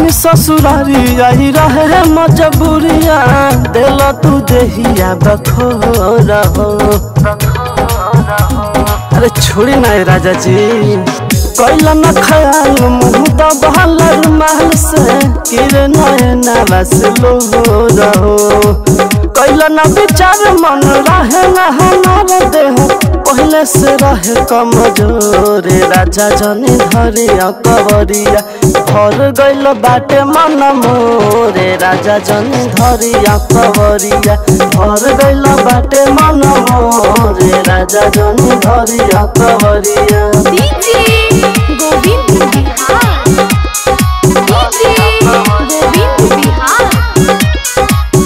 ससुरारी आई रहे मजबूरिया दिल तू देहिया बखोर हो अरे छोड़ी ना ये राजा जी कैला न ख्याल मुँह दबहल महल से किरे नए नवस लो रहो कैला न विचार मन रहे न हमार देह पहले से रहे कमजोर राजा जनी धरी कवरिया भर गइल बाटे मन मोरे राजा जनी धरी कवरिया भर गइल बाटे मन मोरे राजा जनी धरी कवरिया डीजे गोविंद बिहार डीजे गोविंद बिहार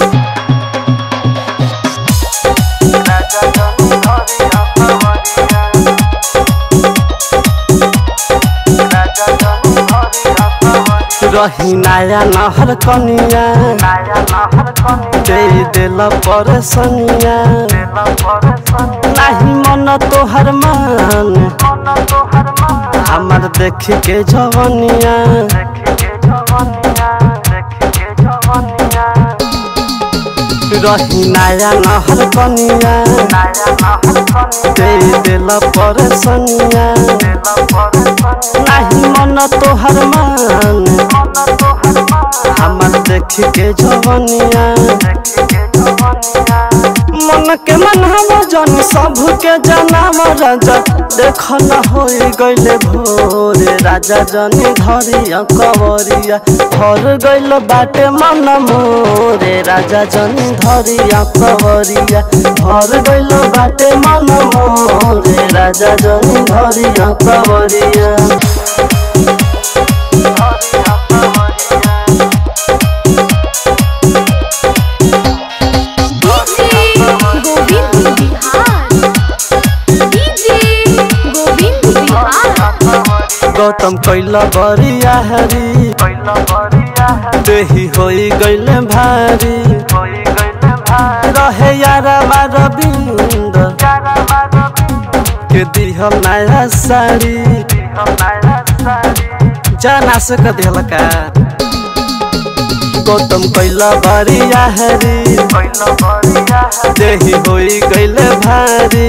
रही नया नहर कनिया दे दिल परेशानिया नहीं मन तोहर मान हमर देख के जवनिया रही नया नहर कनिया दे दिल परेशानिया नहीं मन तोहर मान हमर देख के जवनिया मन के मन हम जन सब के जनाम राजा देख न हो गइले भोरे राजा जनी धरिया कवरिया भर गइल बाटे मन मोरे राजा जनी धरिया कवरिया भर गइल बाटे मन मोरे राजा जनी धरिया कवरिया डीजे गोविंद बिहार डीजे गोविंद बिहार गौतम कैला बरिया हरी देही होई गइले भारी रहे यारा बार बिंद के दिहल नया साड़ी जाना से क दिहल का गौतम कैला बरिया हरी देही होई गइले भारी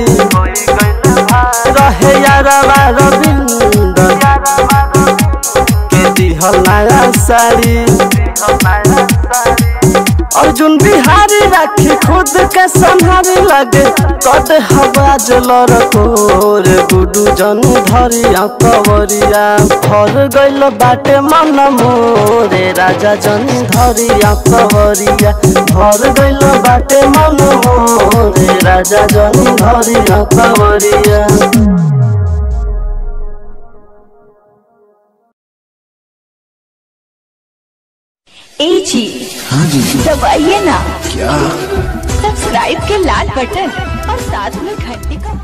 रहे यारा बार बिंद के दिहल नया साड़ी अर्जुन बिहारी राखी खुद के संहारी लगे कद हवा जलर कोर गुडू जन धरिया कवरिया भर गइल बाटे मन मोरे राजा जन धरिया कवरिया भर गइल बाटे मन मोरे राजा जन धरिया कवरिया ए जी हाँ जी दबाइए ना क्या सब्सक्राइब के लाल बटन और साथ में घंटी का